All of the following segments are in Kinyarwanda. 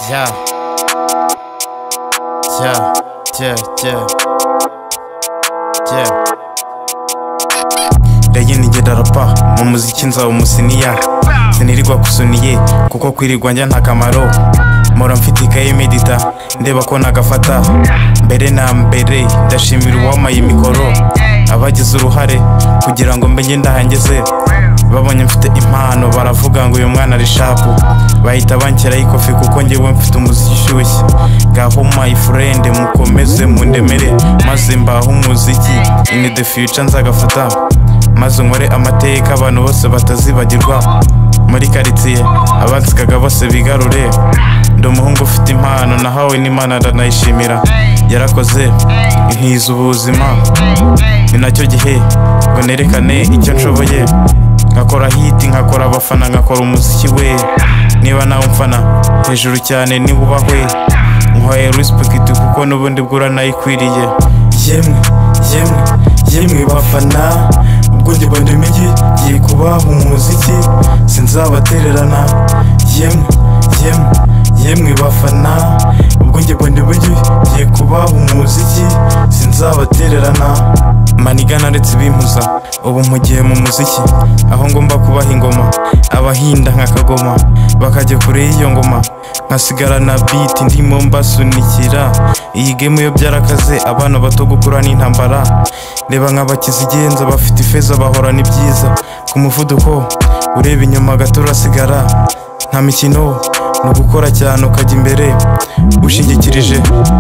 Yeah. Yeah, yeah, yeah. Yeah. ndegenigedararupa mu muziki nzaba umusiniya sinirirwa kusuniye kuko kwirirwa njya nta kamaro mpora mfite ikayi medita ndeba ko nagafata mbere na mbere ndashimira uwamaye imikoro abagize uruhare kugira ngo mbe ndahangeze babonye mfite impano baravuga ngo uyu mwana ari shapu bahita banshyiraho ikofi kuko ngewe mfite umuziki ushyushye ngaho mayi furende mukomeze mundemere maze mbaho umuziki ini de fiyuca nzagafata maze nkore amateka abantu bose batazibagirwa muri karitsiye abasikaga bose bigarure ndi umuhungu ufite impano nahawe n'imana aranayishimira yarakoze nkiza ubuzima ni nacyo gihe ngo nerekane icyo nshoboye nkakora hiti nkakora abafana nkakora umuziki we niba nawe umfana hejuru cyane niba ubahwe nkwaye rispegiti kuko n'ubundi bwo uranayikwiriye yemwe yemwe yemwe bafana ubwo njye bandi imijyi ngiye kubaha umuziki sinzabatererana yemwe yemwe yemwe bafana ubwo njye bandi imijyi ngiye kubaha umuziki sinzabatererana maniga naretse ibimpuza ubu mpugiye mu muziki aho ngomba kubaha ingoma abahinda nk'akagoma bakajya kure y'iyo ngoma nkasigarana biti ndimo mbasunikira iyi gemu yo byarakaze abana bato gukura n'intambara reba nk'abakize igenza bafite ifeza bahorana ibyiza ku muvuduko ureba inyuma gato urasigara nta mikino ni ugukora cyane ukajya imbere ushingikirije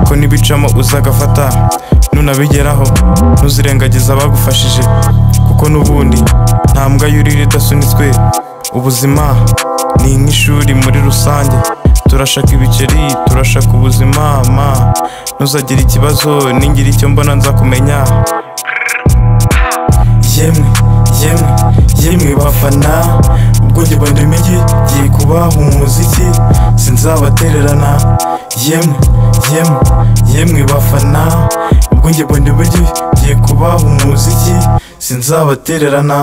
ko n'ibicamo uzagafata nunabigeraho ntuzirengagize abagufashije kuko n'ubundi nta mbwa yurira idasunitswe ubuzima ni nk'ishuri muri rusange turashaka ibiceri turashaka ubuzima ma ntuzagire ikibazo ningire icyo mbona nzakumenya yemwe yemwe yemwe bafana ubwo njye bandi imijyi ngiye kubaha umuziki sinzabatererana yemwe yemwe yemwe bafana ubwo njye bandi imijyi ngiye kubaha umuziki sinzabatererana